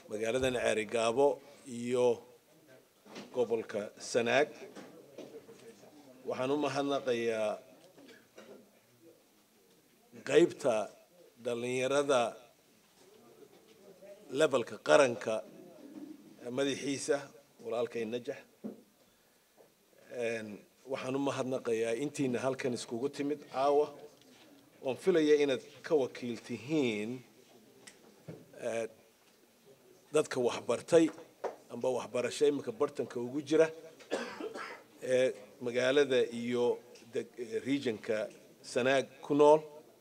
magaaladan ceerigaabo iyo gobolka sanaag waxaan u mahadnaqayaa qaybta dhallinyarada levelka qaranka madaxiisa walaalkay najax waxaan u mahadnaqayaa intiina halkan iskugu timid caawa oon filaya inaad ka wakiil tihiin dadka waxbartay amba waxbarasho iminka bartanka ugu jira ee magaalada iyo regionka sanaag ku nool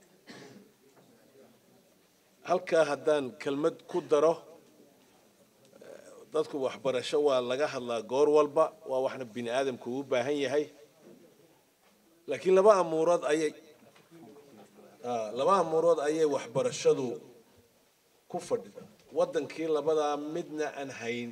halkaa haddaan kelmad ku daro dadku waxbarasho waa laga hadlaa goor walba waa waxna bini aadamku u baahan yahay laakiin laba amuurood ayay laba amuurood ayay waxbarashadu ku fadhida waddankii labadaa midna aan hayn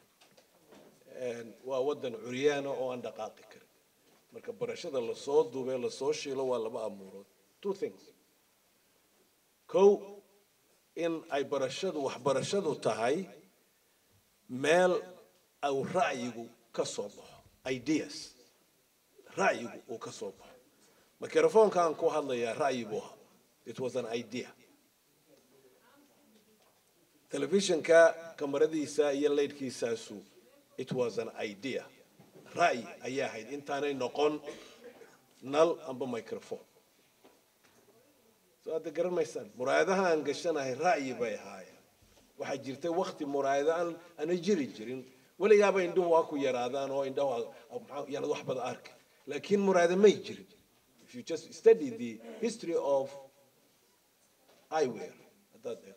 waa waddan curyaana oo aan dhaqaaqi karin marka barashada lasoo duubee lasoo shiilo waa laba amuurood two things kow in ay barashadu waxbarashadu tahay meel au ra'yigu ka soo baxo ideas ra'yigu uu ka soo baxo microfonka aan ku hadlayaa ra'yi buu ahaa it was an idea telefishinka kamaradiisa iyo leydhkiisaasu it was an idea ra'yi ayaa ahayd intaanay noqon nal amba microphone soo hadda garan maysaan muraayadaha aan gashanahay ra'yi bay ahaayeen waxaa jirtay wakti muraayado aan ana jiri jirin weligaaba indhuhu waa ku yaraadaan oo indhahu yaanad wax bada arki laakiin muraayado may jirin if you just study the history of eyewear haddaad eegto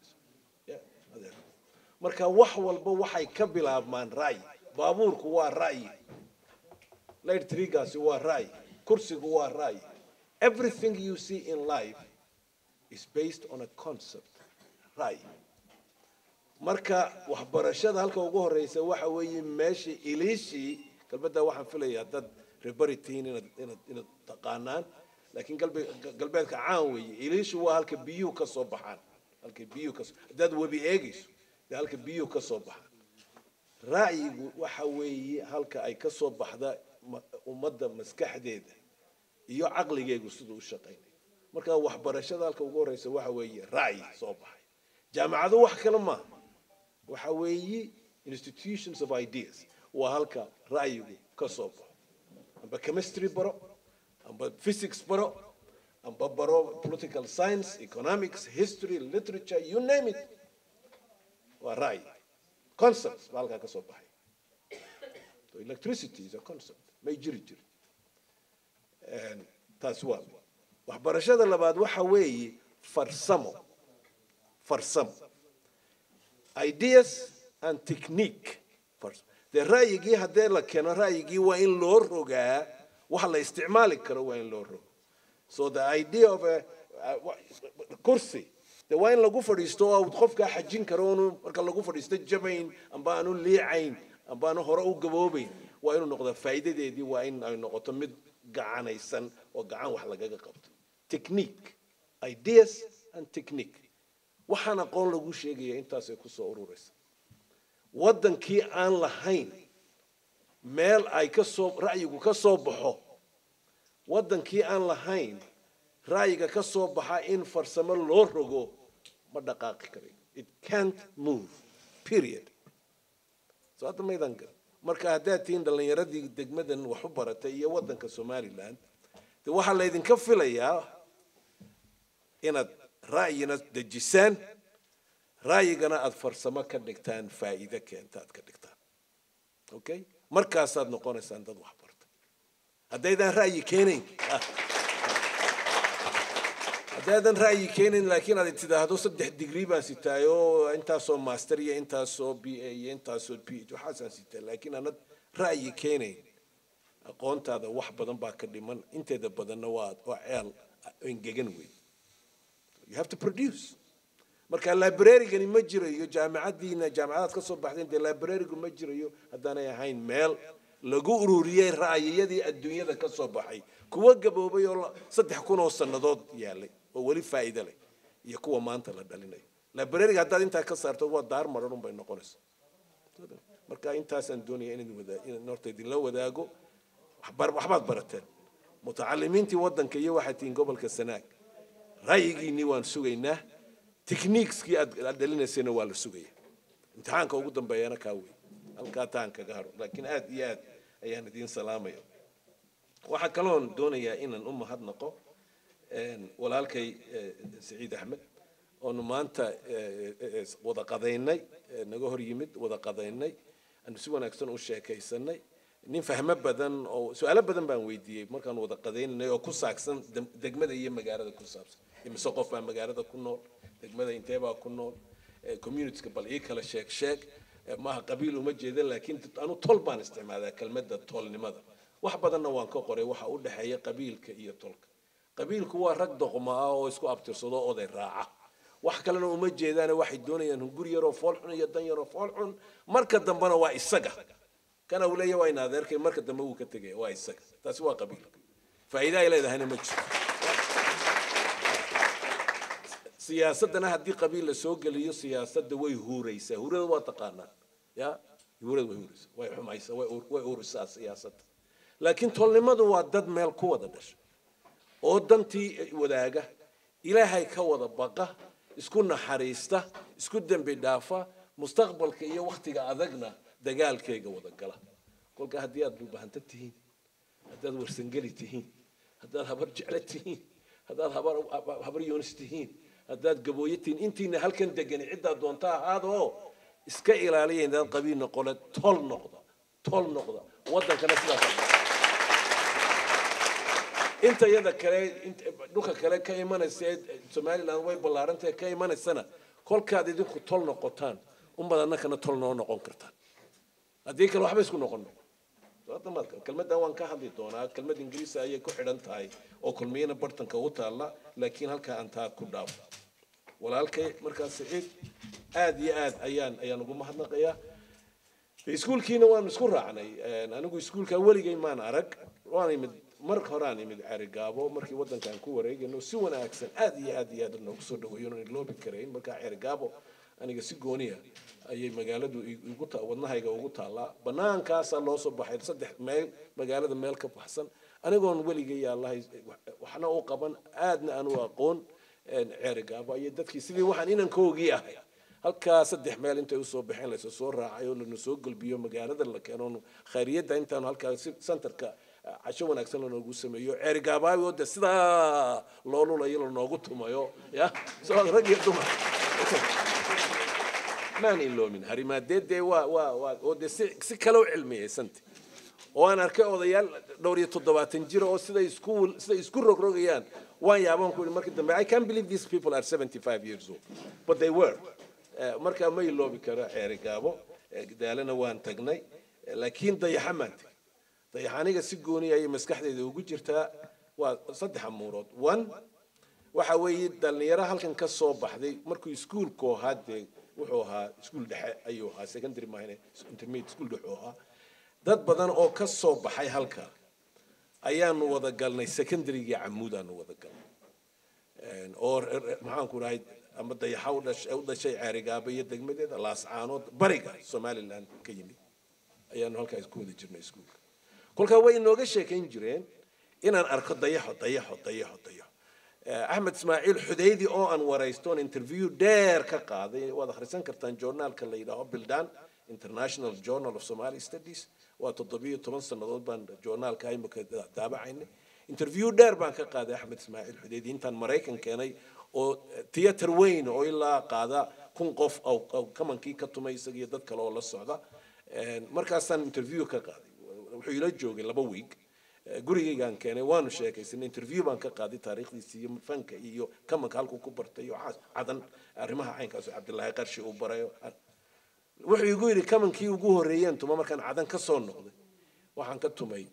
marka wax walba waxay ka bilaabmaan ra'yi baabuurku waa ra'yi light trigaasi waa ra'yi kursigu waa ra'yi everything you see in life is based on a concept ra'yi marka waxbarashada halka ugu horeysa waxa weeye meeshii iliishii galbeedda waxaan filayaa dad rebaritiin inaad inaad inaad taqaanaan laakiin galbe galbeedka caan weeye iliishu waa halka biyuhu ka soo baxaan halka biyuhu ka haddaad webi eegayso dee halka biyuhu ka soo baxaan ra'yigu waxa weeye halka ay ka soo baxda ummadda maskaxdeeda iyo caqligeegu siduu u shaqaynayo marka waxbarashada halka ugu horeysa waxa weeye ra'yi soo baxay jaamacadu wax kale maaha waxa weeye institutions of ideas waa halka ra'yigu ka soo baxo amba chemistry baro amba physics baro amba baro political science economics history literature you name it waa ra'yi concepts baa halkaa ka soo baxay so electricity is a concept may jiri jiri taasi waa waxbarashada labaad waxa weeye farsamo farsamo ideas and technique dee ra'yigii haddee la keeno ra'yigii waa in loo rogaa waxa la isticmaali karo waa in loo rogo so the idea of a kursi de waa in lagu fadhiisto oo qofkaa xajin karo onu marka lagu fadhiisto jabayn amba aanu liicayn amba aanu hore u gaboobayn waa inuu noqdaa faa'iidadeedii waa in ay noqoto mid gacanaysan oo gacan wax lagaga qabto technique ideas and technique waxaan aqoon lagu sheegaya intaasay kusoo ururaysa waddankii aan lahayn meel ay kasoo ra'yigu ka soo baxo waddankii aan lahayn ra'yiga ka soo baxa in farsamo loo rogo ma dhaqaaqi karayo it can't move period soo hadda maydan gar marka haddaad tihiin dhallinyaradii degmadan wax u baratay iyo waddanka somaliland de waxaa laydinka filayaa inaad ra'yina dejisaan ra'yigana aada farsamo ka dhigtaan faa'iide keenta aad ka dhigtaan okay markaasaad noqonaysaan dad wax bartay haddaydaan ra'yi keenayn haddaadan ra'yi keenayn laakiin aad tidhaahdo saddex digrii baan sitaayo intaasoo master iyo intaasoo b a iyo intaasoo p h waxaasaan sitaa laakiin aanad ra'yi keenayn aqoontaada wax badan baa ka dhiman inteeda badanna waa waa ceel engegan wey you have to produce marka librarygani ma jirayo jaamacadiina jaamacadaad ka soo baxdeen dee librarygu ma jirayo haddaanay ahayn meel lagu ururiyey ra'yiyadii adduunyada ka soo baxay kuwa gaboobay oo saddex kun oo sannadood yaalay oo weli faa'iido leh iyo kuwa maanta la dhalinayo librariga haddaad intaa ka saarto waa daar maran unbay noqonaysa marka intaasaan doonaya inaan wada inaan horta idinla wadaago waxbar- waxbaad barateen mutacalimiintii waddanka iyo waxaad tihiin gobolka sanaag ra'yigiinii waan sugaynaa techniqueskii aad aad dhalinaysayna waa la sugaya imtixaanka ugu dambeeyana kaa wey halkaa taan kaga haro laakiin aad iyo aad ayaan idiin salaamaya waxaa kaloon doonayaa inaan u mahadnaqo een, walaalkay eh, siciid axmed oonu maanta eh, eh, wada qadaynay eh, naga hor yimid wada qadaynay aanu si wanaagsan u sheekaysanay nin fahmo badan oo su-aalo badan baan weydiiyey markaan wada qadaynanay oo ku saabsan dem- degmada iyo magaalada ku saabsan imise qof baa magaalada ku nool degmada intee baa ku nool eh, communityka bal ii kala sheeg sheeg Eh, maaha qabiil uma jeeda laakiin anu tol baan isticmaalaa kelmadda tolnimada wax badanna waan ka qoray waxa u dhexeeya qabiilka iyo tolka qabiilku waa rag doqma ah oo isku abtirsado oday raaca wax kalena uma jeedaane waxay doonayaan guri yaroo foolxun iyo dan yaroo foolxun marka dambena waa isaga kana uu leeyahay waa in adeerkay marka dambe wuu ka tegaya waa isaga taasi waa qabiilka faa'iida ay leedahayna ma jirto siyaasadana haddii qabiil la soo geliyo siyaasadda way huuraysaa huurada waa taqaanaa ya huurada way huuraysaa way xumaysaa way ur- way urisaa siyaasadda laakiin tolnimadu waa dad meel ku wada dhasha oo dantii wadaaga ilaahay ka wada baqa isku naxariista isku dembi dhaafa mustaqbalka iyo wakhtiga adagna dagaalkeega wada gala kolka haddii aad dhulbahanta tihiin haddaad warsangeli tihiin haddaad habar jeclo tihiin haddaad habar habar yoonis tihiin haddaad gabooyo tihiin intiina halkan degani ciddaa doonta ahaadoo iska ilaaliya indaad qabiil noqole tol noqda tol noqda waddankana sidaas inta iyada kale int- dhulka kale ka imanaysa ee somaliland way ballaarantahay ka imanaysana kolkaad idinku tol noqotaan unbaad annakana tol noo noqon kartaan haddii kale waxba isku noqon kelmaddan waan ka hadli doonaa kelmad ingiriisi ayay ku xidhan tahay oo kulmiyana bartanka u taalla laakiin halkaa aan taa ku dhaafo walaalkay markaas siciid aad iyo aad ayaan ayaan ugu mahadnaqayaa iskuulkiina waanu isku raacnay Een, anigu iskuulka weligay maan arag waan imid mar horaan imid cerigaabo markii waddankaan ku wareegayno si wanaagsan aad iyo aad iyo aad noogu soo dhaweeyo oon loobi karayn markaa cerigaabo aniga si gooniya ayay magaaladu i- igu ta- wadnahayga ugu taallaa bannaankaasaa loo soo baxay saddex meel magaalada meel ka baxsan anigoon weligay yaallahay waxna u qaban aadna aan u aqoon een, cerigaabo iyo dadkii sidii waxaan inankoogii ahay halkaa saddex meel intay usoo baxeen laysa soo raacay oo lana soo gelbiyo magaalada la keeno khayriyadda intaanu halkaa si- centerka ah, casho wanaagsan lanoogu sameeyo ceerigaabaabi oo de sidaa loo lulayo lanoogu tumayo ya soo rag iyo dumar maan iloomin harimaadeedee waa waa waa oo de si si kale u cilmiyaysanta oo aan arkay odayaal dhowr iyo toddobaatan jira oo siday isku siday isku rogrogayaan waan yaabaan ku yidhi markii dambe i can't believe these people are 75 years old but they were Eh, markaa ma iloobi karo ceeri gaabo Eh, daalana waan tagnay Eh, laakiin dayaxa maan tegin dayaxa aniga si gooni ayay maskaxdayda ugu jirtaa waa saddex amuurood one waxa weeye dhalinyaro halkan ka soo baxday markuu iskuulku ahaa dee wuxuu ahaa iskuul dhexe ayuu ahaa secondary mahine intermediate school dhexe uu ahaa dad badan oo ka soo baxay halka ayaanu wada galnay secondarygii camuudaanu wada galnay Een, oo re- re- maxaan ku dhahay ama dayaxa u dhashay u dhashay ceerigaaba iyo degmadeeda laascaanood bariga somaliland ka yimid ayaanu halkaas ku wada jirnay iskuulka kolkaa way inooga sheekayn jireen inaan arko dayaxo dayaxo dayaxo dayaxo Eh, axmed ismaaciil xudaydi oo aan waraystoon interview dheer ka qaaday waad akhrisan kartaan journaalka la yidhaaho bildan international journal of somali studies waa toddobiyo toban sannadood baan journaalka imika daabacaynay interview dheer baan ka qaaday axmed ismaaciil xudaydi intaan maraykan keenay oo theatre weyn oo ilaa qaada kun qof oo oo kamankii ka tumay isaga iyo dad kale oo la socda Een, markaasaan interview ka qaaday wuxuu ila joogay laba week Eh, gurigaygaan keenay waanu sheekaysanay interview baan ka qaaday taariikhdiisa iyo fanka iyo kamanka halkuu ku bartay iyo waxaas cadan arrimaha caynkaas oo cabdilaahi qarshi uu barayo wuxuu igu yidhi kamankii ugu horreeyeen tuma markaan cadan ka soo noqday waxaan ka tumay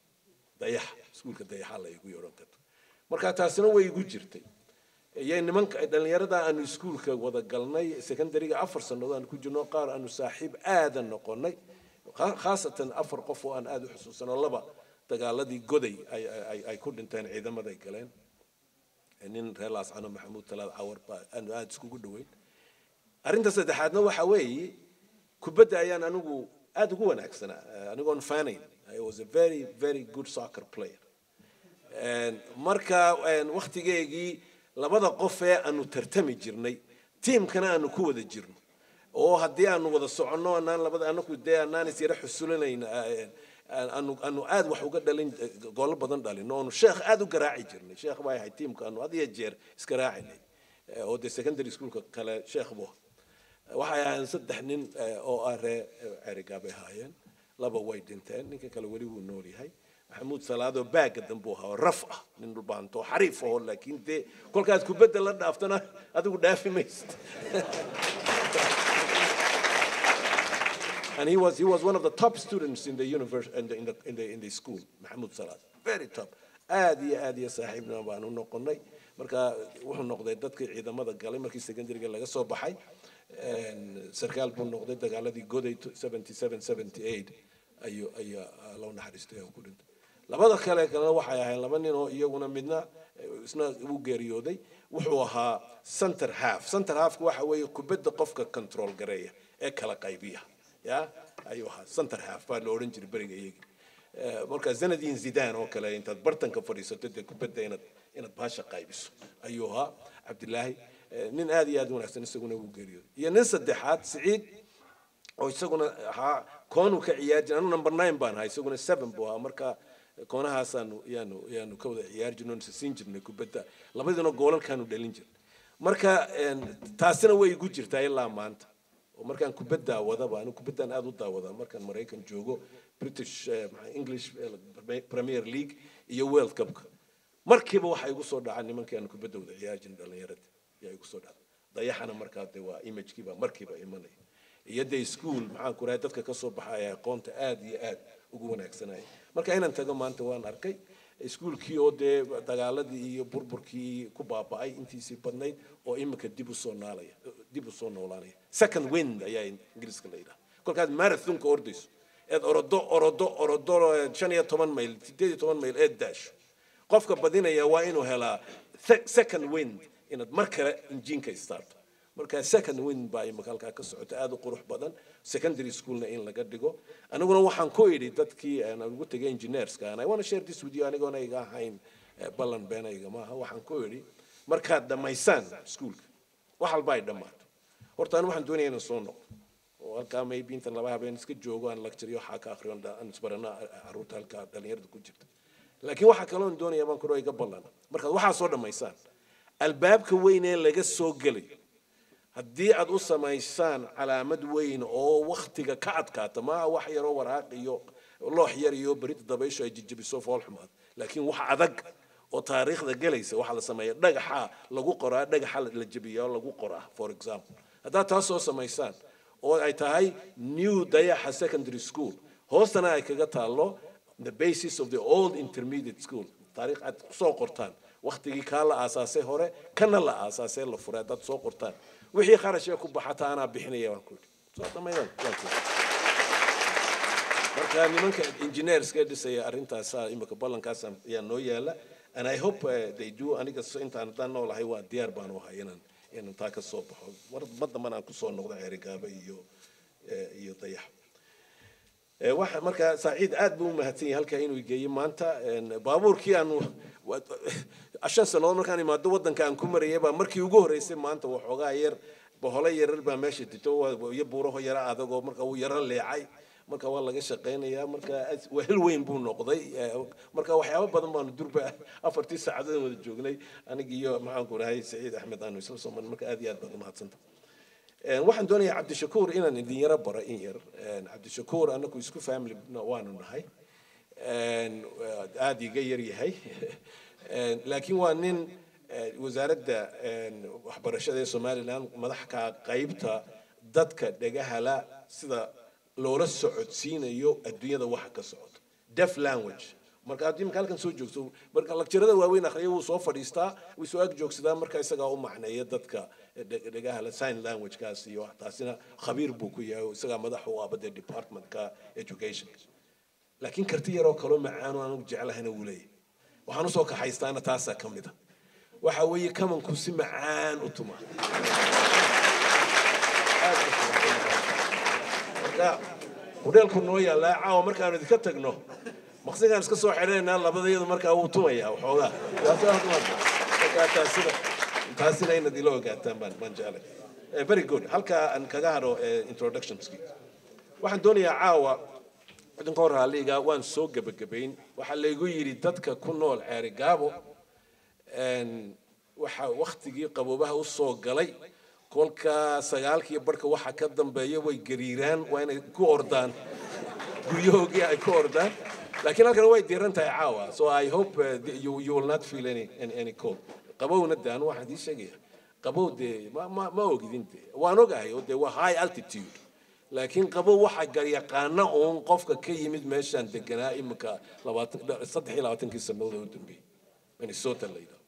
dayax iskuulka dayaxa la igu yodhan karto marka taasina way igu jirtay iyo nimanka dhallinyarada aanu iskuulka wada galnay secondaryga afar sannadood aan ku jirno qaar aanu saaxiib aadan noqonay kha- khaasatan afar qof oo aan aada u xusuusano laba dagaaladii goday ay ay- ay ku dhinteen ciidamaday galeen nin reer laascano maxamuud talaad cawar baa aanu aada iskugu dhoweyn arrinta saddexaadna waxa weeye kubadda ayaan anigu aada ugu wanaagsanaa anigoon faanayn i was a very very good soccer player marka waktigeygii labada qof ee aanu tartami jirnay tiimkana aanu ku wada jirno oo haddii aanu wada soconno anaan labada anaku dee anaan is yara xusulinayn aanu aanu aad wax uga dhalin goolo badan dhalin oonu sheekh aad u garaaci jirnay sheekh baa ahay tiimka aanu had iyo jeer isgaraacinay oo dee secondary schoolka kale sheekh bu waxay ahaayeen saddex nin oo ah ree cerigaabay ahaayeen laba way dhinteen ninka kale weli wuu nool yahay maxamuud salaadoo baaga dambuu ahaa oo raf ah nin dhulbaanto oo xariif aho laakiin dee kolkaad kubadda la dhaaftana adigu dhaafi maysid and he was he was one of the top students in the university in the in the in the, in the school Mahmoud Salah very top aad iyo aad iyo saaxiibna baan u noqonay marka wuxuu noqday dadkii ciidamada galay markii secondaryga laga soo baxay sarkaal buu noqday dagaaladii goday 77 78 ayuu ayaa loo naxariistay oo ku dhintay labada kale kalena waxay ahayn laba nin oo iyaguna midna isna uu geeriyooday wuxuu ahaa center half center halfku waxa weeye kubadda qofka control gareeya ee kala qaybiya ya ayuu ahaa center half baa la odhan jiray beriga iyagii marka zanadin zidane oo kale intaad bartanka fadhiisato dee kubadda inaad inaad baasha qaybiso ayuu ahaa cabdilaahi nin aad iyo aad wanaagsan isaguna wuu geeriyooday iyo nin saddexaad siciid oo isaguna ahaa koonu ka ciyaari jiray anu number nine baan ahaa isaguna seven buu ahaa marka koonahaasaanu yaanu yaanu ka wada ciyaari jirnay oon siin jirnay kubadda labadiina goolalkaanu dhalin jirnay marka taasina way igu jirtaa ilaa maanta oo markaan kubadda wadaba anigu kubaddan aada u daawadaa markaan maraykan joogo british english premier league iyo world cupka markiiba waxaa igu soo dhaca nimankii aan kubadda wada ciyaari jirnay dhallinyarada yaa igu soo dhaca dayaxana markaa dee waa imagekiiba markiiba imanaya iyo dee school maxaan ku rahay dadka ka soo baxaya aqoonta aada iyo aad ugu wanaagsanaya marka inaan tago maanta waan arkay iskuulkii oo dee dagaaladii iyo burburkii ku baaba'ay intiisii badnayd oo iminka dib u soo naalaya dib u soo noolaanaya second wind ayaa ingiriiska la yidhaha kolkaad marathonka ordayso eed orodo orodo orodo shan iyo toban mayl sideed iyo toban mayl eed daasho qofka badinaya waa inuu helaa second wind inaad mar kale injiinka istaarto marka second wind baa imika halkaa ka socota aada u qurux badan secondary schoolna in laga dhigo aniguna waxaan ku idhi dadkii aan ugu tegay engineerska and i want to share this with you anigoona iga ahayn ballan beenayga maaha waxaan ku idhi markaad dhammaysaan iskuulka wax walba ay dhammaato horta anu waxaan doonaya inaan soo noqdo oo halkaa maybe intan laba habeen iska joogo aan lecture waxaa ka akhriyo aan isbarana carruurta halkaa dhallinyarada ku jirta laakiin waxaa kaloon doonaya baan kudho iga ballan markaad waxaa soo dhammaysaan albaabka weyn ee laga soo gelayo haddii aad u samaysaan calaamad weyn oo waktiga ka adkaata maaha wax yaroo waraaq iyo loox yar iyo berita dabaysho ay jijibiso fool xumaad laakiin wax adag oo taariikhda gelaysa waxaa la sameeya dhagaxa lagu qoraa dhagaxa la jebiyaa oo lagu qoraa for example haddaad taas soo samaysaan oo ay tahay new dayaxa secondary school hoostana ay kaga taallo the basis of the old intermediate school taariikh aad soo qortaan waktigii kaa la aasaasay hore kana la aasaasay la furay haddaad soo qortaan wixii kharashee ku baxata anaa bixinaya waan ku yidhi soo dhammaydan waan ku marka nimanka engineerska dhisaya arrintaasaa imika ballankaas ayaa noo yaala and i hope uh, they do aniga intaan haddaan noolahay waa diyaar baan u ahay inaan inaan taa ka soo baxo mar mar dambana aan kusoo noqdo ceerigaaba iyo iyo dayax waxa marka saaciid aad buu u mahadsan yahay halkaa inuu geeyey maanta baabuurkii aanu shan sannadood markaan imaado waddanka aan ku marayay baa markii ugu horreysay maanta waxoogaa yar bohole yarar baa meesha dito iyo buuraho yara adagoo marka uu yaro leecay marka waa laga shaqaynayaa marka wehel weyn buu noqday marka waxyaabo badan baanu durba afartii saacadood wada joognay aniga iyo maxaanku rahay saciid axmed aanu isla soo marnay marka aad iyo aad baad umahadsanta waxaan doonayaa cabdishakuur inaan idin yaro baro in yar cabdishakuur anaku isku family waanu nahay aada iga yar yahay laakiin waa nin wasaaradda waxbarashada ee somaliland madax ka qaybta dadka dhagahala sida loola socodsiinayo adduunyada waxa ka socota deaf language marka haddii imika halkan soo joogto marka lakjarada waaweyn akhriya wuu soo fadhiistaa wuu soo ag joogsadaa marka isagaa u macneeya dadka dhagahala sign languagekaas iyo taasina khabiir buu ku yahay isagaa madax u aba dee departmentka education laakiin karti yaroo kaloo macaano aanu jeclahayna wuu leeyahay waxaan usoo kaxaystaana taasaa ka mid a waxa weeye kamanku si macaan u tuma marka hudheelku noo yaallaa caawa markaanu idinka tagno maqsigaan iska soo xidhaynaa labadayadu markaa wuu tumayaa waxoogaa markaa taasina taasina inaad ila ogaataan baan baan jeclay Eh, very good halkaa aan kaga hadho eh, introductionski waxaan doonayaa caawa cidanka hor raaliga waan soo gebagabayn waxaa laygu yidhi dadka ku nool ceeri gaabo een, waxa waktigii qaboobaha u soo galay kolka sagaalkii barhka waxa ka dambeeya way gariiraan waa inay ku ordaan guryahoogii ay ku ordaan laakiin halkan way diiran tahay caawa so i hope uh, th- you, you will not feel any, any, any cold qabowna de anu waxaan idii sheegaya qabow dee ma, ma, ma ogidin de waan ogahay oo dee waa high altitude laakiin qabow waxa garyaqaana uun qofka ka yimid meeshaan deganaa iminka labaatan saddex iyo labaatankii sannadood oo u dambeeyey minnesota la yidhaho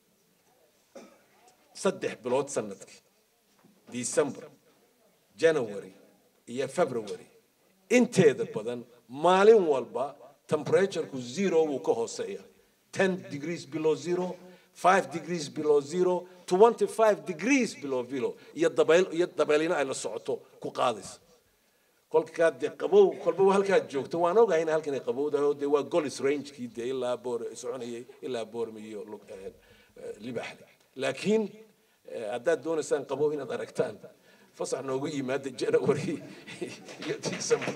saddex bilood sanadkii december january iyo february inteeda badan maalin walba temperatureku zero wuu ka hooseeya 10 degrees below zero 5 degrees below zero 25 degrees below zero iyo dabayl iyo dabaylina ay la socoto ku qaadaysa kolkaa dee qabow kolba halkaad joogto waan ogahay in halkan ay qabowdahay oo dee waa golis rangekii dee ilaa boor soconayay ilaa boormi iyo Lug- eh, eh, libaxle laakiin eh, haddaad doonaysaan qabow inaad aragtaan fasax noogu yimaada january iyo december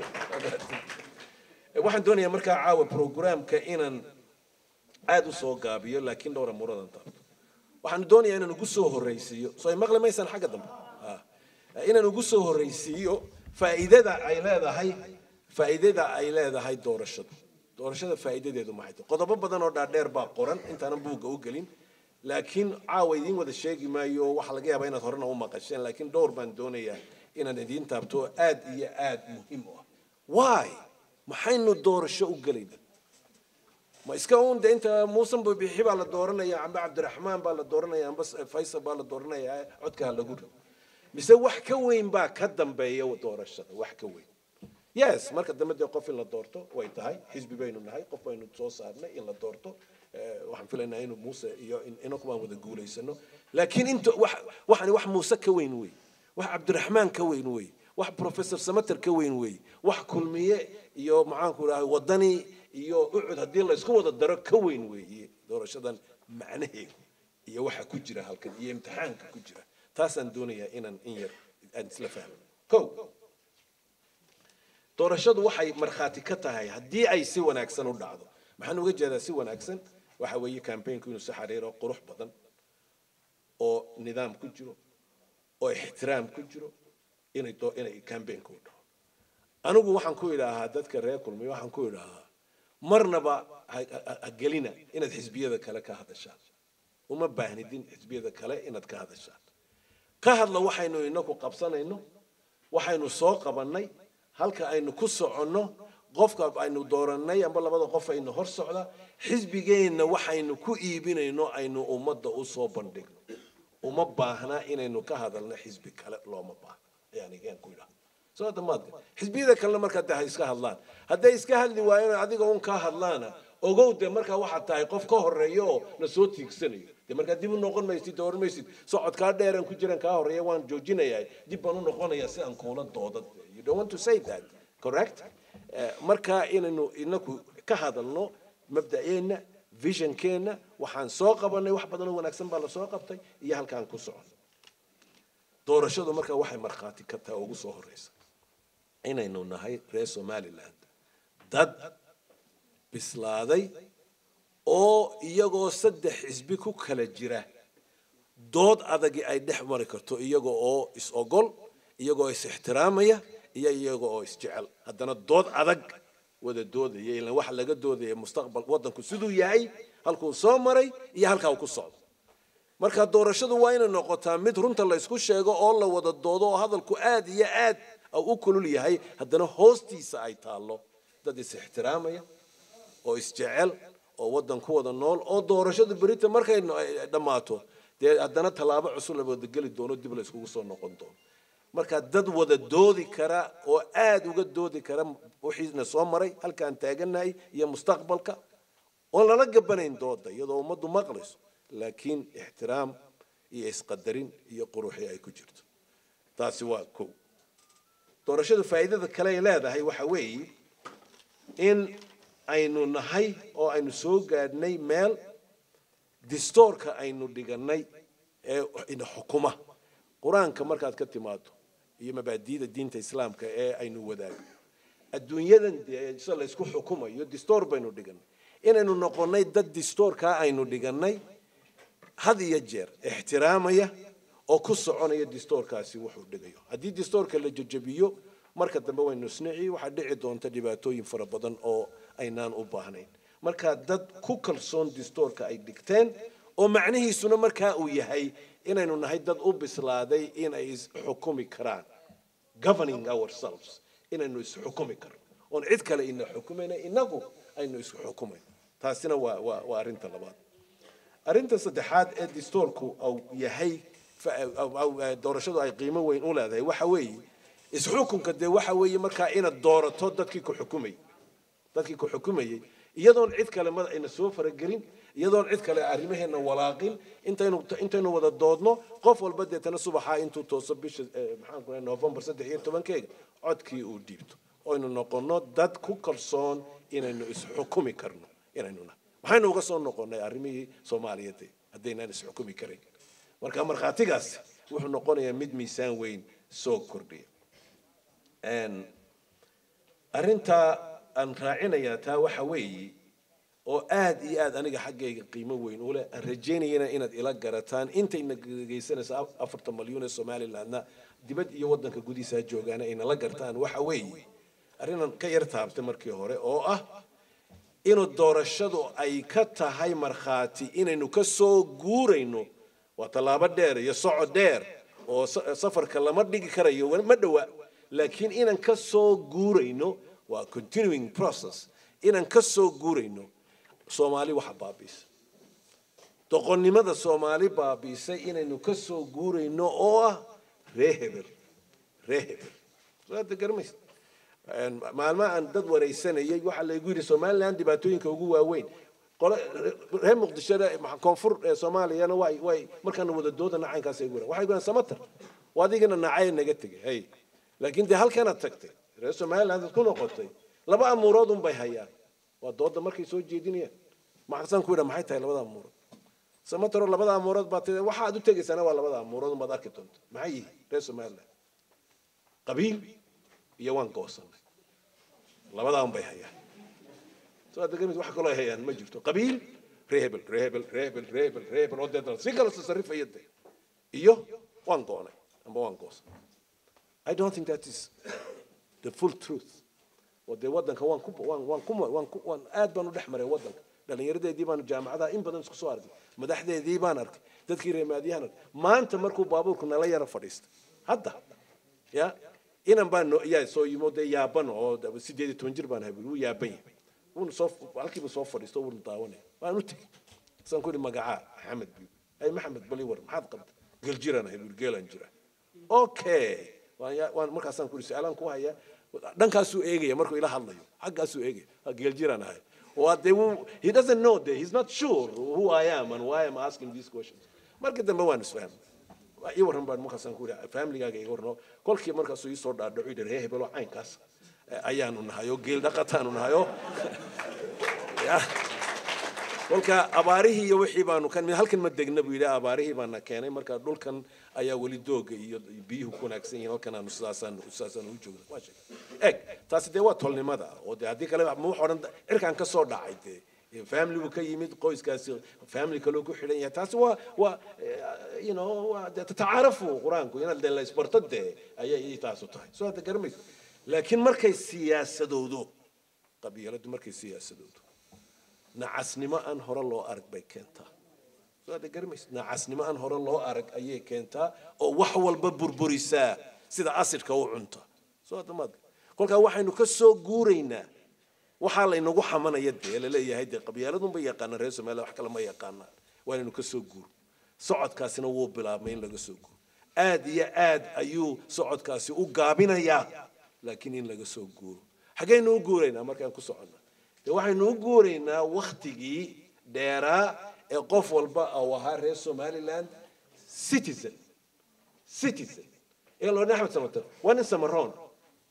Eh, waxaan doonayaa markaa caawa programka inaan aad u soo gaabiyo laakiin dhowra muradan taabto waxaan doonayaa inaan ugu soo horraysiiyo soo ay maqli maysaan xagga dambe Ah. inaan ugu soo horraysiiyo faa'iidada ay leedahay faa'iidada ay leedahay doorashada doorashada faa'iidadeedu maxay tahay qodobo badan oo dhaadheer baa qoran intaanan buugga u gelin laakiin caawa idiin wada sheegi maayo waxaa laga yaabaa inaad horena u maqasheen laakiin dhowr baan doonayaa inaan idiin taabto oo aad iyo aad muhiim u ah why maxaynu doorasho u gelayna ma iska uun de inta muusan bixi baa la dooranaya amba cabdiraxmaan baa la dooranaya amba faysal baa la dooranaya codkaa lagu rido mise wax ka weyn baa ka dambeeya doorashada wax ka weyn yes marka dambe dee qof in la doorto way tahay xisbi baynu nahay qof baynu soo saarnay in la doorto Eh, waxaan filaynaa inuu muuse iyo in- inaku baan wada guulaysano laakiin inta wax waxani wax muuse ka weyn wey wax cabdiraxmaan ka weyn wey wax professor samater ka weyn wey wax kulmiye iyo maxaanku idhaha wadani iyo ucud haddii laysku wada daro ka weyn weeye doorashadan macnaheedu iyo waxa ku jira halkan iyo imtixaanka ku jira taasaan doonayaa inaan in yar aan isla fahmo ko doorashadu waxay markhaati ka tahay haddii ay si wanaagsan u dhacdo maxaan uga jeedaa si wanaagsan waxa weeye campaignku inuu si xariiro qurux badan oo nidaam ku jiro oo ixtiraam ku jiro inay doo- inay campaignku u dhaco anigu waxaan ku idhaahaa dadka reer kulmiy waxaan ku idhaahaa marnaba ha- ha- ha gelina inaad xisbiyada kale ka hadashaan uma baahnidin xisbiyada kale inaad ka hadashaan ka hadla waxaynu inaku qabsanayno waxaynu soo qabannay halka aynu ku soconno qofka aynu doorannay amba labada qof aynu hor socda xisbigeenna waxaynu ku iibinayno aynu ummadda u soo bandhigno uma baahna inaynu ka hadalno xisbi kale looma baahna yani yaan ku idhaha soo damaadka xisbiyada kalena markaa de ha iska hadlaan hadday iska hadli waayeen adiga un kaa hadlaana ogow de markaa waxaad tahay qof ka horeeya oo na soo tiigsanayo de markaa dib u noqon maysid dooran maysid socodkaa dheeran ku jiran kaa horeeya waan joojinayaa dib baan u noqonayaa si aan kuula dooda you don't want to say that correct Eh, markaa inaynu inaku ka hadalno mabda'eenna visionkeenna waxaan soo qabanay wax badan oo wanaagsan baa lasoo qabtay iyo halkaan ku socon doorashadu markaa waxay markhaati ka tahay ugu soo horeysa inaynu nahay reer somaliland dad bislaaday oo iyagoo saddex xisbi ku kala jira dood adagi ay dhex mari karto iyaga oo is ogol iyagoo is ixtiraamaya iyo iyaga oo isjecel haddana dood adag wada doodaya ilan waxa laga doodaya mustaqbal waddanku siduu yahay halkuu soo maray iyo halkaa uu ku socdo marka doorashadu waa inay noqotaa mid runta la isku sheego oo la wada doodo oo hadalku aad iyo aad u kulul yahay haddana hoostiisa ay taallo dad is ixtiraamaya oo isjecel oo waddan ku wada nool oo doorashadu berita markay no- ay dhammaato dee haddana tallaabo cusub la wada geli doono dib la iskugu soo noqon doono marka dad wada doodi kara oo aad uga doodi kara wixiina soo maray halkaan taaganahay iyo mustaqbalka oon lala gabanayn dooda iyadoo ummaddu maqlayso laakiin ixtiraam iyo isqadarin iyo quruxi ay ku jirto taasi waa kow doorashadu faa'iidada kale ay leedahay waxa weeye in aynu nahay oo aynu soo gaadhnay meel distoorka aynu dhigannay ee ina xukuma qur-aanka markaad ka timaado iyo mabaadi'da diinta islaamka ee aynu wadaagno adduunyadan dee sida laysku xukumayo distoor baynu dhigannay inaynu noqonnay dad distoorkaa aynu dhigannay had iyo jeer ixtiraamaya oo ku soconaya distoorkaasi wuxuu dhigayo haddii distoorka la jajabiyo marka dambe waynu isnici waxaa dhici doonta dhibaatooyin fara badan oo aynaan u baahnayn marka dad ku kalsoon distoorka ay dhigteen oo macnihiisuna markaa uu yahay inaynu nahay dad u bislaaday inay isxukumi karaan governing ourselves inaynu isxukumi karno oon cid kale ina xukumayna inagu aynu isku xukumayn taasina waa waa waa arrinta labaad arrinta saddexaad ee distoorku uu yahay doorashadu ay qiimo weyn u leedahay waxa weeye isxukunka dee waxa weeye markaa inaad doorato dadkii ku xukumayay dadkii ku xukumayay iyadoon cid kale mada ayna soo faragelin iyadoon cid kale arrimaheena walaaqin intaynu intaynu wada doodno qof walba deetana subaxaa intuu tooso bisha maxaan ku november saddex iyo tobankeega codkii uu dhiibto oynu noqonno dad ku kalsoon inaynu isxukumi karno inaynu nahay maxaynu uga soo noqonnay arrimihii soomaaliyeed haddaynaan isxukumi karayn marka markhaatigaasi wuxuu noqonayaa mid miisaan weyn soo kordhiya arrintaa aan raacinayaa taa waxa weeye oo aad iyo aad aniga xaggayga qiimo weyn ule aan rajaynayana inaad ila garataan intayna geysanaysa afartan malyuun ee somalilandna dibad iyo waddanka gudihiisa joogaana ayna la gartaan waxa weeye arrinaan ka yar taabtay markii hore oo ah inuu doorashadu ay ka tahay markhaati inaynu ka soo guurayno waa tallaabo dheer iyo socod dheer oo safarka lama dhigi karayo ma dhowa laakiin inaan ka soo guurayno waa continuing process inaan ka soo guurayno soomaali waxa baabiisa doqonnimada soomaali baabiisay inaynu ka soo guurayno oo ah ree hebel ree hebel soo hadda garmaysa maalmaha aan dad waraysanayay waxaa laygu yidhi somaliland dhibaatooyinka ugu waaweyn qole reer muqdishada koonfur ee soomaaliyana way way markaana wada dooda nacaynkaas ay guran waxay guran samatar waa adigana nacay naga tegay hay laakiin dee halkanaad tagtay reer somaliland aad ku noqotay laba amuurood un bay hayaan waa dooda markay soo jeedinayaan maxasan ku yidha maxay tahay labada amuurood samataro labada amuurood baa tida waxaad u tegaysaana waa labada amuurood un baad arki doonta maxay yihiin reer somaliland qabiil iyo waan goosanay labadaa un bay hayaan soo hadda gamid wax kaloo ay hayaan ma jirto qabiil reebel reebel reebel reebel reebel oo deedna si kala tasarifaya de iyo waan goonay amba waan goosanay I don't think that is the full truth. wadee waddanka waan ku waan waan ku waan ku waan aad baan u dhex maray waddanka dhallinyaradeedii baan jaamacadaha in badan isku soo arkay madaxdeedii baan arkay dadkii reemaadiyahan arkay maanta markuu baabuurku nala yara fadhiistay hadda ya inan baan no yaa soo yimo dee yaaban oo sideed iyo toban jir baan habil wuu yaaban yahay wuuna soo halkiiba soo fadhiisto wuuna daawanaya waan u tegey saan ku ihi magacaa maxamed biyu ay maxamed bali war maxaad qabta geljiraan habil geelaan jira okay waan markaasaan ku ihi su-aalaan ku hayaa dhankaasuu eegaya markuu ila hadlayo xaggaasuu eegaya geeljiraan ahay waa dee he doesn't know de he's not sure who I am and why I'm asking these questions markii dambe waan isfahmay ii warran baan markaasaan ku ihi familigaaga iga warno kolkii markaasuu ii soo dhaadhaco yidhi ree hebelo caynkaas ayaanu nahay oo geel dhaqataanu nahay oo kolka abaarihii iyo wixii baanu kan halkan ma degna buu yidhi abaarihii baana keenay marka dhulkan ayaa weli dooga iyo biyuhu ku wanaagsan yihiin halkan aanu sidaasaan sidaasaan u joogna waa sheeg eg taasi dee waa tolnimada oo dee haddii kale ma wax odhan cirkaan ka soo dhacay dee family buu ka yimid qoyskaasi family kaloo ku xidhan yahay taasi waa waa you know waa dee tatacaarafu qur-aanku inaad dee la isbarto dee ayay taasu tahay soo hadda garamaysa laakiin markay siyaasadowdo qabiiladu markay siyaasadowdo nacasnimo aan hore loo arag bay keentaa soo hadda garamaysa nacasnimo aan hore loo arag ayay keentaa oo wax walba burburisaa sida asidka u cunta soo hadda maad kolkaa waxaynu ka soo guuraynaa waxaa laynagu xamanaya dee laleeyahay dee qabyaaladunba yaqaana reer somaliya wax kale ma yaqaanaan waa inaynu ka soo guuro socodkaasina wuu bilaabmay in laga soo guuro aad iyo aad ayuu socodkaasi u gaabinayaa laakiin in laga soo guuro xaggaynu u guuraynaa markaan ku soconna dee waxaynu u guuraynaa waktigii dheeraa ee qof walba uu ahaa reer somaliland citizen citizen ee loo axmed samater waa nin samaroon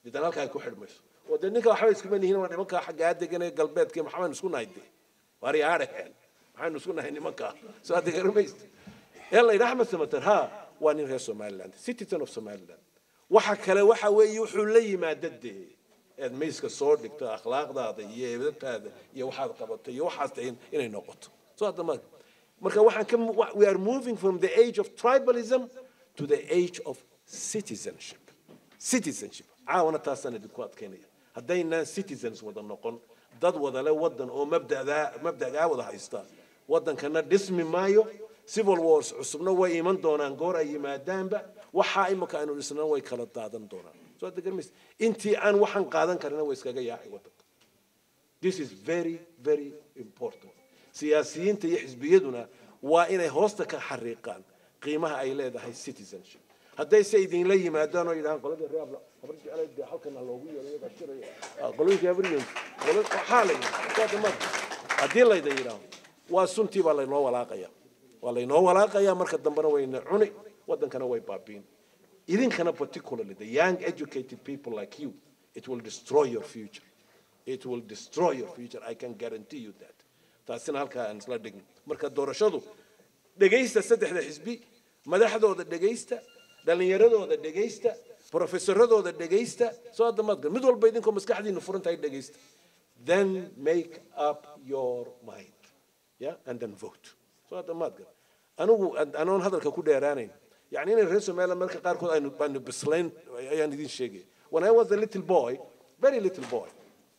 deetan halkaa ay ku xidhmayso oo dee ninka waxba iskuma nihiin waa nimanka xaggaa deganee galbeedka maxaanu isku nahay dee waari aadhaheen maxaynu isku nahay nimankaa soo hadda garamaysta ee la yidhaha axmed samater ha waa nin reer somaliland citizen of somaliland waxa kale waxa weeye wuxuu la yimaada dee eed mayska soo dhigto akhlaaqdaada iyo eedataada iyo waxaad qabato iyo waxaas tahay inay noqoto soo hadda ma marka waxaan ka we are moving from the age of tribalism to the age of citizenship citizenship caawana taasaan idinku adkaynaya haddaynaan citizens wada noqon dad wadale wadan oo mabdadaa mabdagaa wada haysta wadankana dhismi maayo civil wars cusubna way iman doonaan goor ay yimaadaanba waxaa imika aynu dhisnana way kala daadan doonaan soo hadda garmaysa intii aan waxaan qaadan karina way iskaga yaacay wadanka this is very very important siyaasiyiinta iyo xisbiyaduna waa inay hoosta ka xariiqaan qiimaha ay leedahay citizenship hadday se idinla yimaadaan oo yidhahaan qoladii reer habla habar jeclay dee halkan ha loogu yeero iyagaa shiraya qolooyinkii habaryons waxaa la yidhi haddii layda yidhaaho waa suntii baa laynoo walaaqaya waa laynoo walaaqaya marka dambena wayna cuni wadankana way baabiin idinkana particularly the young educated people like you it will destroy your future it will destroy your future i can guarantee you that taasina halkaa aan isla dhigno marka doorashadu dhegaysta saddexda xisbi madaxdooda dhegaysta dhallinyaradooda dhegaysta professoradooda dhegaysta soo hadda maad mid walba idinkoo maskaxdiinu furan tahay dhegaysta then make up your mind yeah and then vote soo hadda maad gal anigu anoon hadalka ku dheeraanayn يعني إن الرئيس مالا مركز قاركود أنا بان بسلين يعني دين شيء when I was a little boy very little boy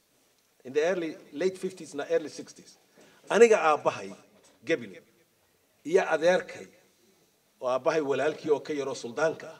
in the early late 50s and early 60s أنا جا أباهي قبل يا أذيركي وأباهي ولالكي أوكي رسول دانكا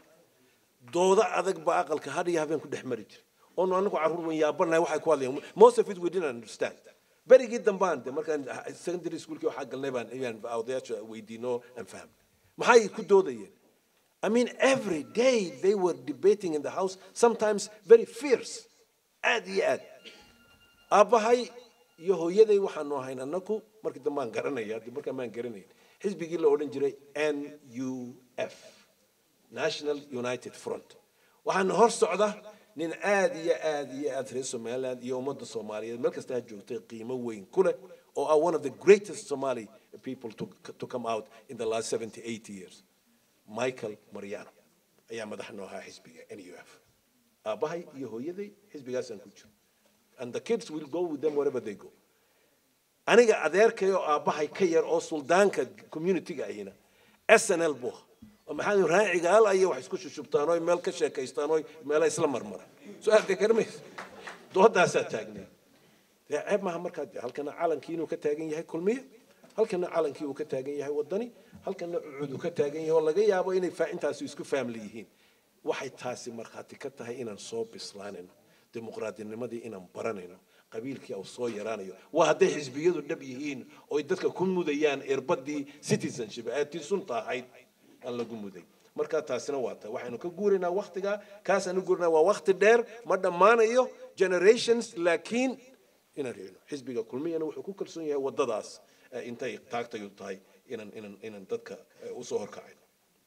دودا أذك بأقل كهذا يهبين كده حمرج أنه أنا كعرور من يابنا واحد كوالي most of it we didn't understand very جدا بان ده مركز secondary school كيو حق النبان يعني أو ده we did know and فهم ما هاي كده يعني I mean, every day they were debating in the house, sometimes very fierce. Aad iyo aad. Aabbahay iyo hooyaday waxaanu ahayn annaku markii dambe aan garanaya dib markaa maan garanayn xisbigii la odhan jiray n u f national united front waxaana hor socda nin aad iyo aad iyo aad reer somaliland iyo ummadda soomaaliyeed meel kasta ha joogtay qiimo weyn ku leh oo ah one of the greatest somali people to, to come out in the last 70 80 years michael mariano ayaa madax noo ahaa xisbiga n u f aabbahay iyo hooyaday xisbigaasaan ku jiro and the kids will go with them wherever they go aniga adeerkay oo aabbahay ka yar oo suldaanka community-ga ahina s n l buu oo maxaa raaciga al ayay wax isku shushubtaan oo meel ka sheekaystaan oo meela isla marmaraan soo aad garmaysa doodaasaa taagnay dee ceeb maaha markaa dee halkana calankii inuu ka taagan yahay kulmiye halkana calankii uu ka taagan yahay wadani halkana cucud uu ka taagan yahay oo laga yaabo inay intaasi isku faamli yihiin waxay taasi markhaati ka tahay inaan soo bislaanayno dimuqraadinimadii inaan baranayno qabiilkii uu soo yaraanayo waa hadday xisbiyadu dhab yihiin oo dadka ku mudayaan irbadii citizenship ee tii sunta ahayd aan lagu muday marka taasina waa ta waxaynu ka guuraynaa waktiga kaasaan u guurinaa waa wakti dheer ma dhammaanayo generations laakiin inaan reeno xisbiga kulmiyana wuxuu ku kalsoon yahay waddadaas intay taagtayu tahay inaan inaan inaan dadka usoo horkacayno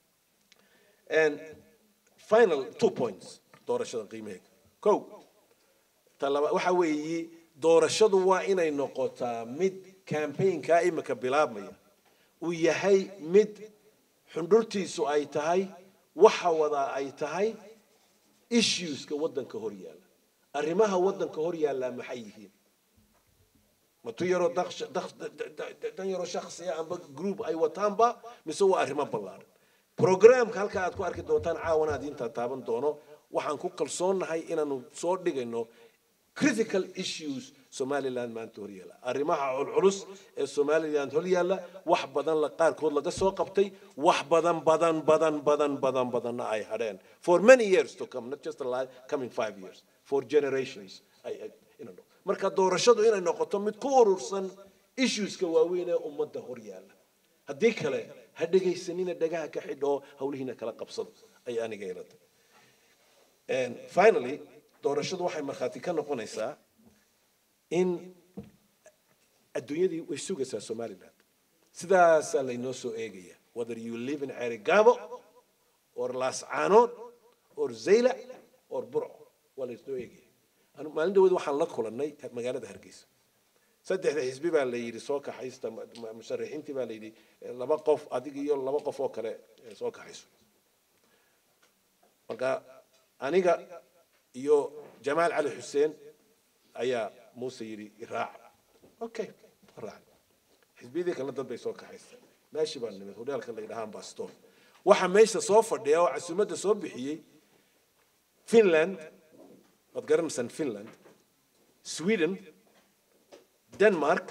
and final two points doorashada qiimaheega kow talaba waxa weeye doorashadu waa inay noqotaa mid campaignkaa imika bilaabmaya uu yahay mid xundhurtiisu ay tahay waxa wadaa ay tahay issueska waddanka hor yaalla arrimaha waddanka hor yaallaa maxay yihiin matu yaroo dan yaroo shaksiya amba group ay wataanba mise waa arrimo ballaaran programka halka aad ku arki doontaan caawana aad intaa taaban doono waxaan ku kalsoonnahay inaanu soo dhigayno critical issues somaliland maanta hor yaalla arrimaha culculus ee somaliland hor yaalla wax badan la qaarkood laga soo qabtay wax badan badan badan badan badan badanna ay hadheen for many years to come not just a life, coming five years for generations ay, you know, marka doorashadu inay noqoto mid ku urursan issueska waaweyn ee ummadda hor yaalla haddii kale ha dhegaysanina dhagaha ka xidho hawlihiina kala qabsado ay aniga ilata finally doorashadu waxay markhaati ka noqonaysaa in adduunyadii way sugaysaa somaliland sidaasaa laynoo soo eegaya whether you live in cerigabo or laascaanood or zayla or burco waa laysnoo eegaya Anu- maalin dhaweed waxaan la kulannay magaalada hargeysa saddexda xisbi baa la yidhi soo kaxaysta ma- ma- musharaxiintii baa la yidhi eh, laba qof adig iyo laba qof oo kale eh, soo kaxayso marka aniga iyo jamaal cali xuseen ayaa muuse yidhi iraac okay raac xisbiyadii kalena dad bay soo kaxaysteen meeshii baan nimid hodheelka la yidhaha ambastor waxaa meesha soo fadhiya oo casuumadda soo bixiyey finland waad garanaysaan finland sweden denmark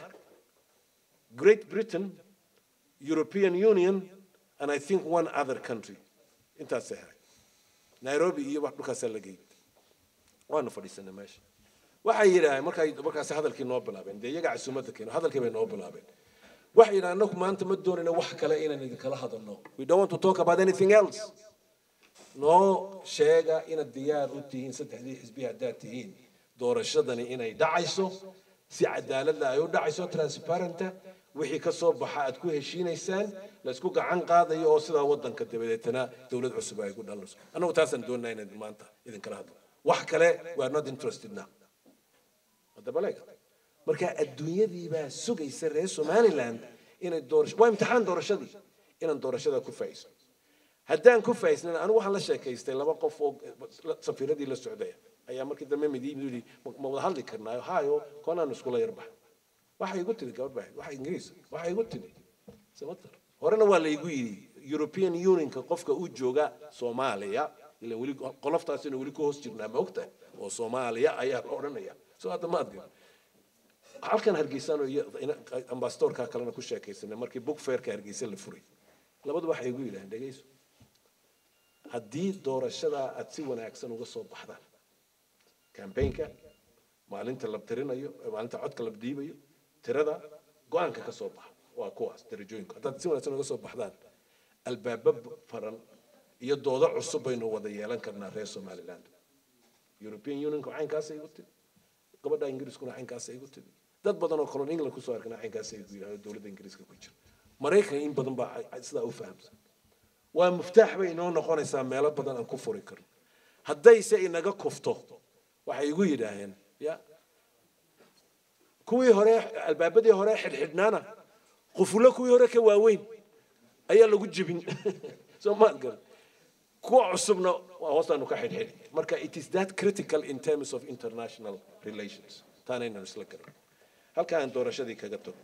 great britain european union and i think one other country intaasay ahay nairobi iyo wax dhulkaasaa la geeyey waanu fadhiisanay meesha waxay yidhaaheen markay markaasi hadalkii noo bilaabeen dee iyaga casuumadda keeno hadalkii bay noo bilaabeen waxay yidhaaheen anagu maanta ma doonayna wax kale inaan idinkala hadalno we don't want to talk about anything else noo sheega inaad diyaar u tihiin saddexdii xisbi haddaad tihiin doorashadani inay dhacayso si cadaaladda ay u dhacayso transparenta wixii ka soo baxa aad ku heshiinaysaan la isku gacan qaadayo oo sidaa wadanka dabadeetana dowlad cusub ay ku dhalanayso annagu taasaan doonaa inaan maanta idinkala hadlo wax kale we are not interested now haddaba leeg marka adduunyadii baa sugaysa reer somaliland inay doorasho waa imtixaan doorashadii inaan doorashada ku faa'iisno haddaan ku faa'iisnan anigu waxaan la sheekaystay laba qof oo safiiradii la socdaya ayaa markii dambe mid yidhi ma wada hadli karnaayo hayo koonaan iskula yarbax waxay igu tiri gabadh baahayd waxa ingiriis waxay igu tiri samatar horena waa laygu yidhi european unionka qofka u jooga soomaaliya ila weli qoloftaasina weli ku hoos jirnaa ma ogtahay oo soomaaliya ayaa la odhanaya soo hadda ma adgan halkan hargeysaan iyo ambasadorka kalena ku sheekaysanay markii book fairka hargeysa la furay labadu waxay igu yidhahdeen dhegayso haddii doorashada aad si wanaagsan uga soo baxdaan campaignka maalinta la tirinayo maalinta codka la dhiibayo tirada go-aanka ka soo baxa waa kuwaas darajooyinku haddaad si wanaagsan uga soo baxdaan albaaba faran iyo doodo cusub baynu wada yeelan karnaa reer somaliland european unionka caynkaasay igu tiri gabadha ingiriiskuna caynkaasay igu tiri dad badan oo kalon england kusoo arkana caynkaasay igu yidhahdo dowladda ingiriiska ku jira maraykan in badan baa sidaa u fahamsan waa muftaax bay inoo noqonaysaa meelo badan aan ku furi karno haddayse inaga kufto waxay igu yidhaaheen ya kuwii hore albaabadii hore xidhxidhnaana qufullo kuwii hore ka waaweyn ayaa lagu jebin soo maad garan kuwa cusubna waa hoostaanu ka xidhxidhi marka it is that critical in terms of international relations taana inaan isla garan halkaan doorashadii kaga tago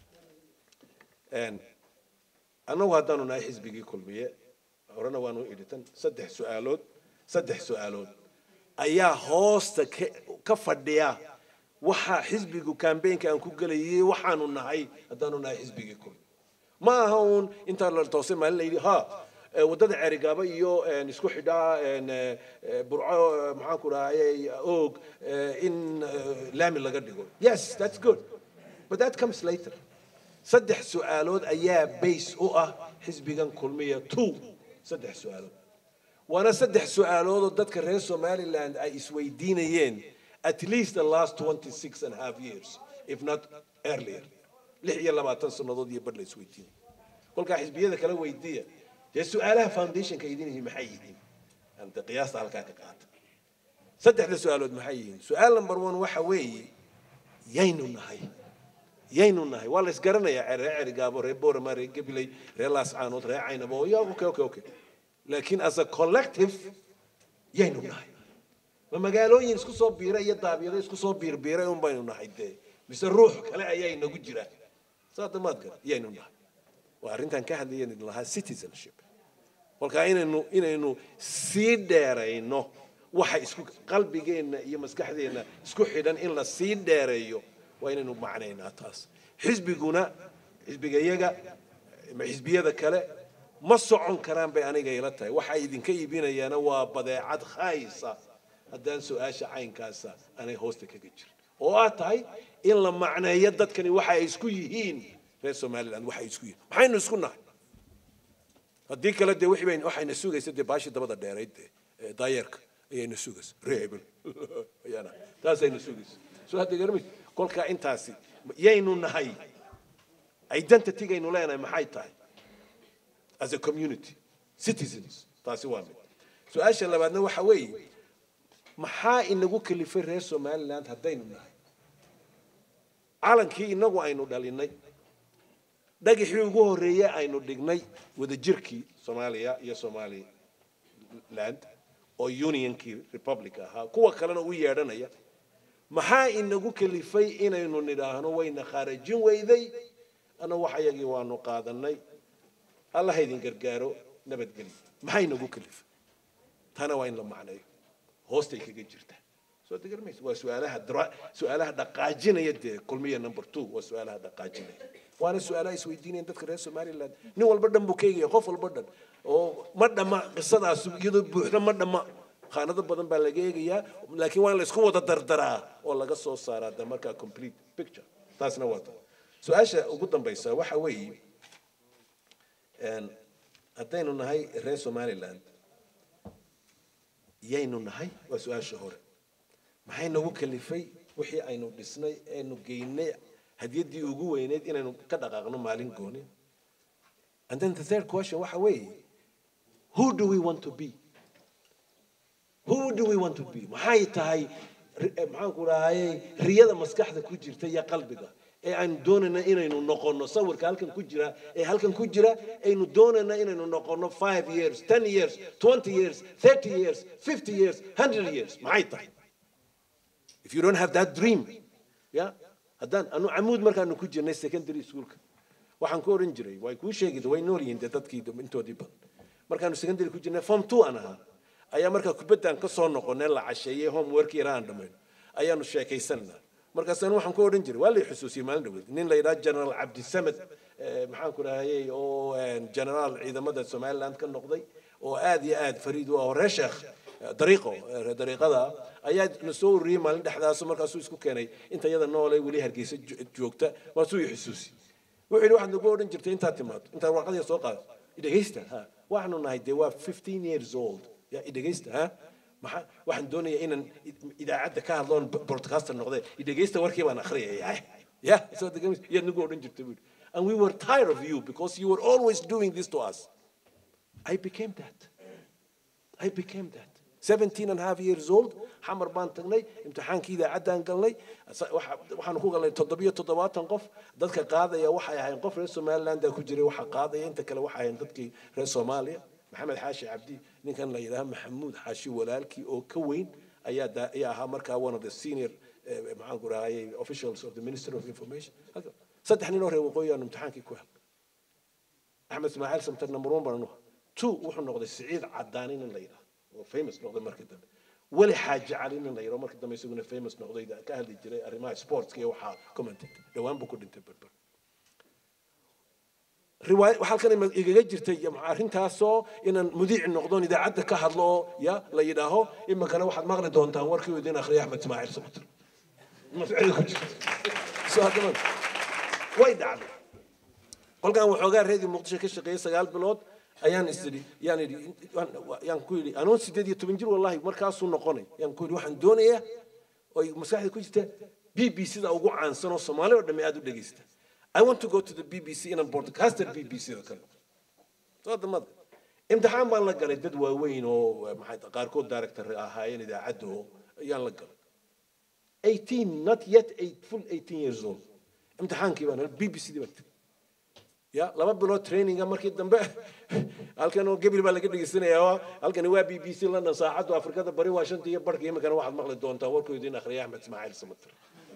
annagu haddaanu nahay xisbigii kulmiye horena waanu idhitan saddex su-aalood saddex su-aalood ayaa hoosta ka fadhiya waxa xisbigu kambeynka aan ku gelayay waxaanu nahay haddaanu nahay xisbigii kulmiye ma aha uun intaa la toosay maalin la yidhi ha waddada ceerigaaba iyo isku xidhaa burco maxaan ku dhahayay oog in laami laga dhigo yes that's good but that comes later saddex su-aalood ayaa base u ah xisbigan kulmiya two saddex su-aalood waana saddex su-aalood oo dadka reer somaliland ay isweydiinayeen at least the last 26 and a half years if not earlier lix iyo labaatan sannadood iyo badh la isweydiinay kolkaa xisbiyada kala weydiiya dee su-aalaha foundationka idin yihiin maxay yihiin anta qiyaasta halkaa ka qaata saddexda su-aalood maxay yihiin su-aal number one waxa weeye yaynu nahay yaynu nahay waa la isgaranayaa reer cerigaabo reer boorama reer gabiley reer laascaanood reer caynabo ya okay okay okay laakiin as a collective yaynu nahay ma magaalooyin isku soo biira iyo daabiyado isku soo biirbiiray un baynu nahay dee mise ruux kale ayaa inagu jira saa damaad gara yaynu nahay waa arrintan ka hadlayan idin lahaa citizenship kolkaa inaynu inaynu sii dheerayno waxa isku qalbigeenna iyo maskaxdeenna isku xidhan in la sii dheereeyo waa inaynu macnaynaa taas xisbiguna xisbiga iyaga xisbiyada kale ma socon karaan bay aniga ila tahay waxa idinka iibinayaana waa badeecad khaysa haddaan su-aasha caynkaasa aanay hoosta kaga jirin oo aad tahay in la macneeyo dadkani waxa ay isku yihiin reer somaliland waxay isku yihiin maxaynu isku nahay haddii kale dee wixii bayn waxayna sugaysa dee baashii dabada dheerayd dee daayeerka ayayna sugaysa reebel ayaana taasayna sugaysa soo hadda garmis kolkaa intaasi yaynu nahay identitygaynu leenahay maxay tahay as a community citizens taasi waa mid su-aasha labaadna waxa weeye maxaa inagu kalifay reer somaliland haddaynu nahay calankii inagu aynu dhalinay dhagaxii ugu horreeyey aynu dhignay wadajirkii soomaaliya iyo somaliland oo unionkii republic ahaa kuwa kalena u yeedhanaya maxaa inagu kalifay inaynu nidhaahno wayna khaarajin weyday ana wax ayagii waanu qaadanay allah idin gargaaro nabadgelyo maxaa inagu kalifay tana waa in la macneeyo hoostay kaga jirtaa soo degar mayso waa su-aalaha dra su-aalaha dhaqaajinaya dee kulmiya number two waa su-aalaha dhaqaajinaya waana su-aalaha isweydiinayaan dadka reer somaliland nin walba dhan buu ka eegaya qof walba dhan oo ma dhama qisadaas iyadoo buuxda ma dhama khaanado badan baa laga eegayaa laakiin waa in la isku wada dardaraa oo laga soo saaraa de markaa complete picture taasna waa ta su-aasha ugu dambaysa waxa weeye haddaynu nahay reer somaliland yaynu nahay waa su-aasha hore maxay nagu kalifay wixii aynu dhisnay aynu geynay hadiyaddii ugu weyneyd inaynu ka dhaqaaqno maalin gooni and then the third question waxa weeye who do we want to be who do we want to be maxay tahay maxaanku dhahaye riyada maskaxda ku jirta iyo qalbiga ee aynu doonayna inaynu noqono sawirka halkan ku jira ee halkan ku jira aynu doonayna inaynu noqono five years ten years twenty years thirty years fifty years hundred years maxay tahay if you don't have that dream ya haddaan anu camuud markaanu ku jirnay secondary schoolka waxaan ku oran jiray way kuu sheegi way nool yihiin dee dadkii intoodii badan markaanu secondary ku jirnay form two aan ahaa ayaa markaa kubaddaan ka soo noqonay la casheeyey homework yara aan dhammayno ayaanu sheekaysanaa markaasaan waxaan ku odhan jiray waa lay xusuusiyey maalin dhaweed nin la yidhaha generaal cabdisamed maxaan ku dhahayey oo generaal ciidamada somaliland ka noqday oo aad iyo aad fariid u ah oo reer sheekh dariiqo dariiqada ayaa na soo ururiyey maalin dhexdaas markaasuu isku keenay inta iyada noole weli hargeysa joogta markaasuu i xusuusi wuxuu yidhi waxaad nagu odhan jirtay intaad timaado intaad warqadii soo qaado idhegaysta ha waxaanu nahay dee waa fifteen years old ya idhegaysta ha maxaa waxaan doonayaa inaan idaacadda ka hadloon broadcaster noqde idhegaysta warkii baan akhriyaya ya soo degamis yaad nagu odhan jirtay buu and we were tired of you because you were always doing this to us I became that I became that 17 and a half years old xamar baan tagnay imtixaankii idaacaddaan galnay waxaanu ku galnay toddobiyo toddobaatan qof dadka qaadaya waxay ahayn qof reer somaliland ku jiray waxa qaadaya inta kale waxay ahayn dadkii reer soomaaliya maxamed xaashi cabdi ninkan la yidhaha maxamuud xaashi walaalkii oo ka weyn ayaa ayaa ahaa markaa one of the senior maxaan ku rahayay officials of the ministry of information saddex nin oo reer waqooyi aanu imtixaankii ku helnay axmed ismaaciil samtar number one baan anuha two wuxuu noqday siciid cadaanin in la yidhaha oo famous noqday markii dambe weli xaaji cali nin la yidhaho markii dambe isaguna famous noqday ka hadli jiray arrimaha sportska iyo waxaa commented dhowaan buu ku dhintay berber riwaayad waxaa halkan igaga jirtay arrintaasoo inaan mudiic noqdoon idaacadda ka hadlo oo ya la yidhaaho iminkana waxaad maqli doontaan warkii idin akhriya axmed ismaaciil samatir mascida ku jirta soo haddana way dhacday kolkaan waxoogaa reedii muqdisho ka shaqeeyey sagaal bilood ayaan isiri yaan idhi yaan ku yidhi anuun sideed iyo toban jir wallahi markaasuu noqonay yaan ku yidhi waxaan doonayaa oy maskaxda ku jirta b b c da ugu caansan oo soomaali oo dhamme aada u dhegeysta I want to go to the BBC inaan broadcaster BBC da kale soo damada imtixaan baan la galay dad waaweyn oo maxay qaarkood director ahaayeen idaacadda oo ayaan la galay 18 not yet eight, full 18 years old imtixaankii baan BBC dii baan tegey ya laba bilood traininga markii dambe halkan oo gebil baa laga dhegeysanayaa halkani waa b b c london saacaddu afrikada bari waa shanta iyo barhka iminkana waxaad maqli doontaa warkuu idiin akhriya axmed ismaaciil samatir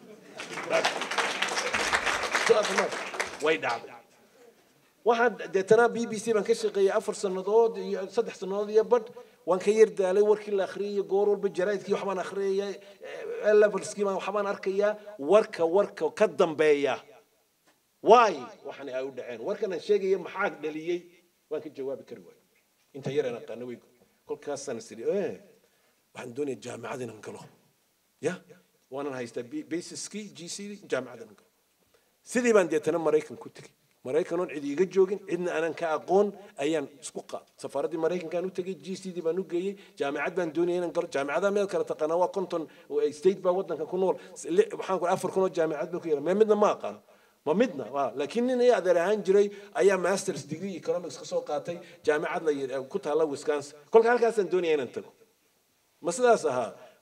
way dhacday waxaan deetana b b c baan ka shaqeeyey afar sannadood iyo saddex sannadood iyo badh waan ka yar daalay warkii la akhriyay goor walba jaraidkii waxbaan akhriyaya levelskii baan waxbaan arkayaa warka warka ka dambeeya waay waxaan ay u dhaceen warkan aan sheegaya maxaa dhaliyey waan ka jawaabi kari waayo inta yar aan aqaana wey kolkaasaan is idhi waxaan doonaya jaamacad inaan galo ya waanan haystaa basiskii g c jaamacad inaan galo sidii baan deetana maraykan ku tegey maraykan oon cid iiga joogin cidna aanan ka aqoon ayaan isku qaad safaaraddii maraykankaan u tegey g c d baan u geeyey jaamacad baan doonaya inaan galo jaamacadaha meel kale taqaanaa waa konton state baa waddanka ku nool waxaan ku afar kun oo jaamacad baa ku yaala mee midna ma aqaano ma midna laakiin nin ay adeer ahaan jiray ayaa masters degree economics ka soo qaatay jaamacad la ku taalla wisconsin kolka halkaasaan doonaya inaan tago ma sidaas ahaa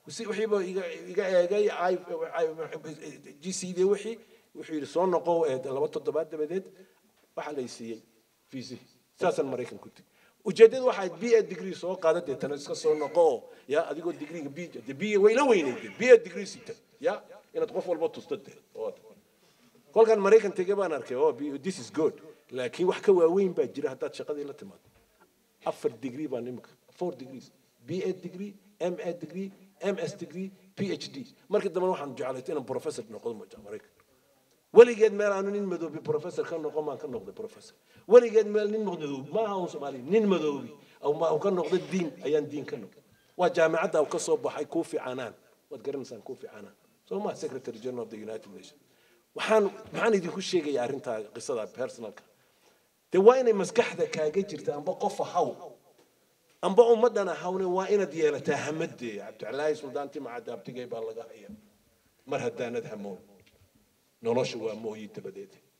si wixiiba iga iga eegay g c d wixii wuxuu yidhi soo noqo ee laba toddobaad dabadeed waxaa lay siiyey fiisi saasaan maraykan ku tegi ujeeddadu waxay b a degree soo qaada deetana iska soo noqo oo ya adigoo degreega b de b way la weynayd b a degree sita ya inaad qof walba tusto de kolkan maraykan tege baan arkay oh this is good laakiin wax ka waaweyn baa jira haddaad shaqadii la timaado afar degree baan imika four degrees b a degree m a degree ms degree phd markii dambe waxaan jeclaytay inaan professor noqdo mooja maraykan weligeed meel aanu nin madoobi professor ka noqon maan ka noqday professor weligeed meel nin madoobi ma aha un soomaali nin madoobi au ka noqday diin ayaan diin ka noqday waa jaamicadda u ka soo baxay kuu fiicanaan waad garanaysaan kuu fiicanaan soo ma secretary general of the united nations waxaan maxaan idinku sheegayaa arrintaa qisada personalka dee waa inay maskaxda kaaga jirta amba qof ahaw amba ummaddan ahawne waa inaad yeelataa hamadee cabdicalaahi suldaanti macadaabtigay baa laga haya mar haddaanad hamoon nolosha waa mooyi dabadeed